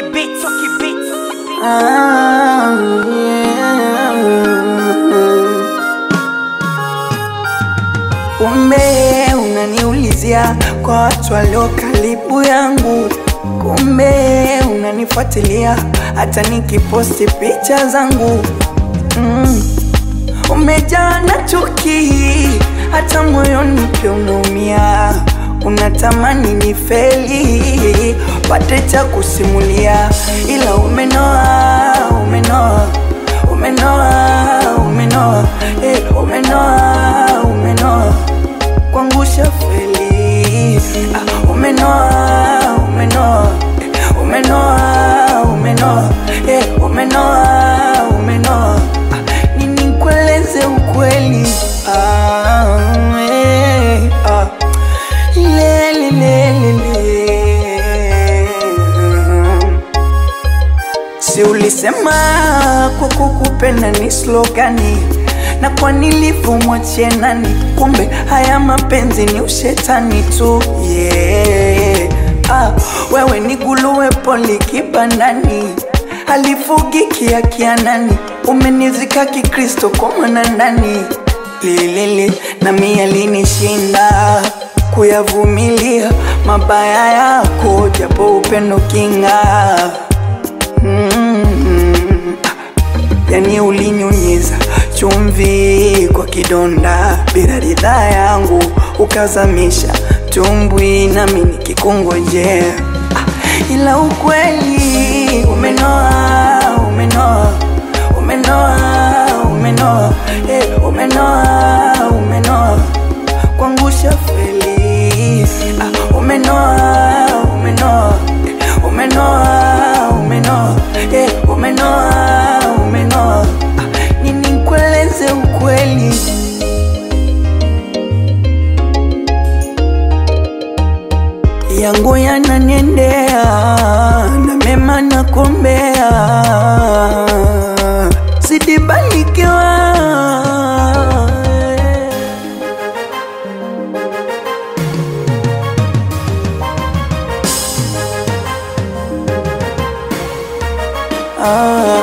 beats, Toki beats. Ah, yeah. Kumbe unaniulizia kwa watu walio karibu yangu, kumbe unanifuatilia hata nikiposti picha zangu mm. Umejaa na chuki, hata moyoni pia unaumia, unatamani ni feli pate cha kusimulia, ila umenoa, umenoa, umenoa, umenoa, eh, umenoa, umenoa kuangusha feli ah, umenoa, umenoa, eh, umenoa, umenoa, eh, umenoa, umenoa ah, nini nikueleze ukweli ah, eh, ah, le, le, le, le, le. Si ulisema kwa kukupenda ni slogani na kwa nilivyomwachie nani? Kumbe haya mapenzi ni ushetani tu yeah. Ah, wewe ni guluwe poli kibandani halifugiki akianani, umenizika kikristo kwa mwana ndani lilili na mia linishinda kuyavumilia mabaya yako, japo upendo kinga mm, yani ulinyunyiza chumvi kwa kidonda bila ridhaa yangu, ukazamisha tumbwi nami nikikungojea, ah, ila ukweli umenoa, umenoa, umenoa, umenoa, eh, umenoa, umenoa kuangusha feli ah, umenoa, umenoa, eh, umenoa, umenoa, eh, umenoa, umenoa ah, nini nikueleze ukweli yangu yananiendea na mema na kuombea sidibarikiwa ah,